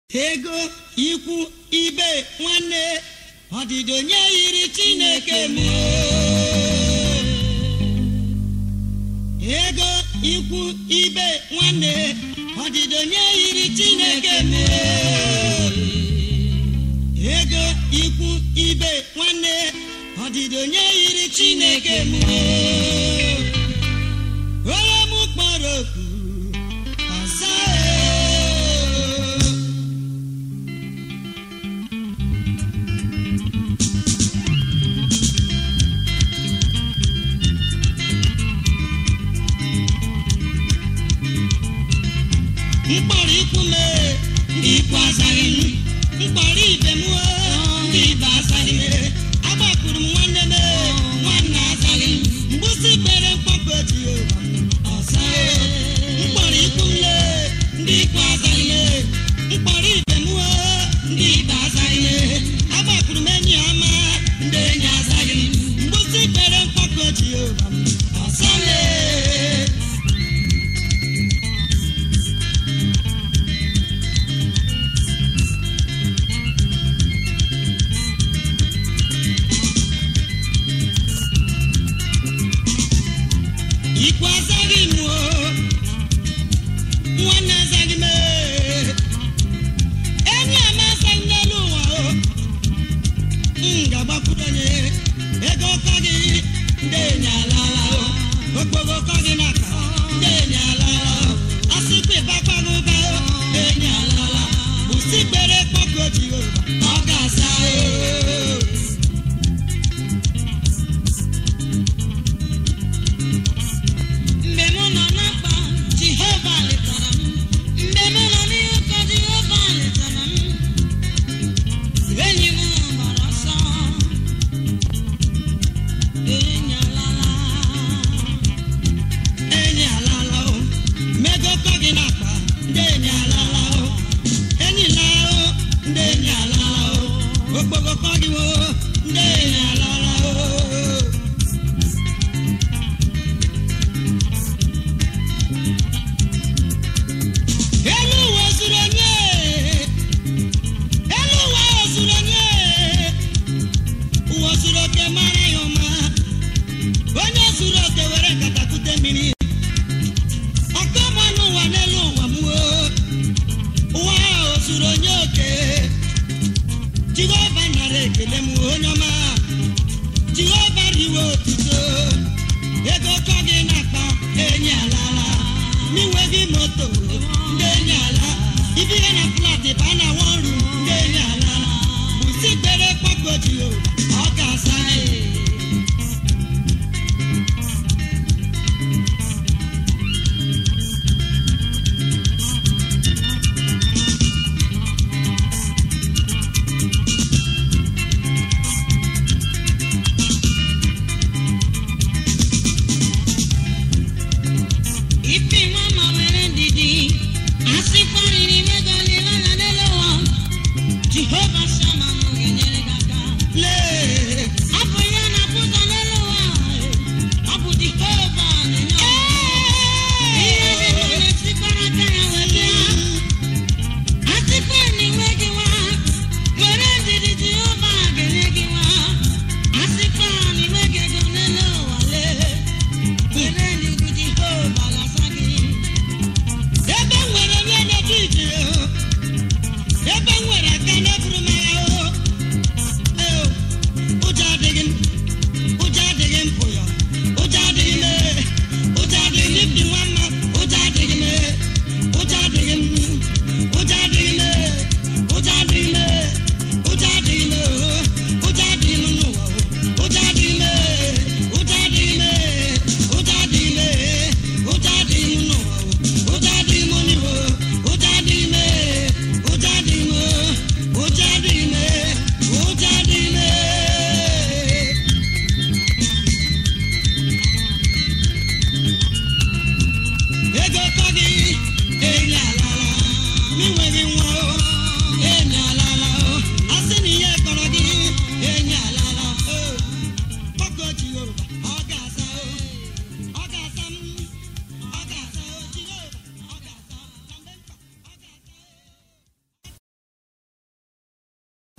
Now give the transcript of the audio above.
ego ikwu ibe nwanne ọdịdị onye yiri chineke m ego ikwu ibe nwanne ọdịdị onye yiri chineke m ego ikwu ibe nwanne ọdịdị onye yiri chineke m onye m kpọrọ oku ọza ee. mkpọrọ ikwu m ndị ikwu azaghị m mkpọrọ ibe m o, ndị ibe azaghị m agbapụrụ m nwanne m nwanne azaghị m mgbụsị kpere mkpọkpọ Jehova ọza mkpọrọ ikwu m le ndị ikwu azaghị m mkpọrọ ibe m o, ndị ibe azaghị m agbapụrụ m enyi ọma ndị enyi azaghị m mgbụsị kpere mkpọkpọ Jehova ọza lee ikwu azaghị m o nwanne azaghị m ee. enyi ama azaghị m n'elu ụwa o m ga-agbakwuru onye ego ụkọ gị ndị enyi alala o okporo ụkọ gị n'aka ndị enyi alala o asịkwa ịbakwaghị ụba o ndị enyi alala bụsi kpere kpọkọ Jehova ọ ga-asa o mgbe mụ nọ na mkpa jehova letara m mgbe mụ nọ n'ihe ụkọ jehova letara m enyi m gbara ọsọ enyi alala enyi alala o mego kọ gị n'akpa ndị enyi alala o enyi laa o ndị enyi alala o okpogo kọ gị o ndị enyi alala o elu ụwa zuru onye elu ụwa zuru onye ụwa zuru oke mara ya ụma onye zuru oke were nkata kute mmiri ọkọma n'ụwa n'elu ụwa m o ụwa ahụ zuru onye oke jehova nara ekele m onye ọma jehova riwe otuto ego kọ gị n'akpa enyi alala n'inwe gị moto ndị enyi ala ibihe na flat ba na wọrụ ndị enyi alala bụsi kpere kpọkọ jehova ọ ga-asa gị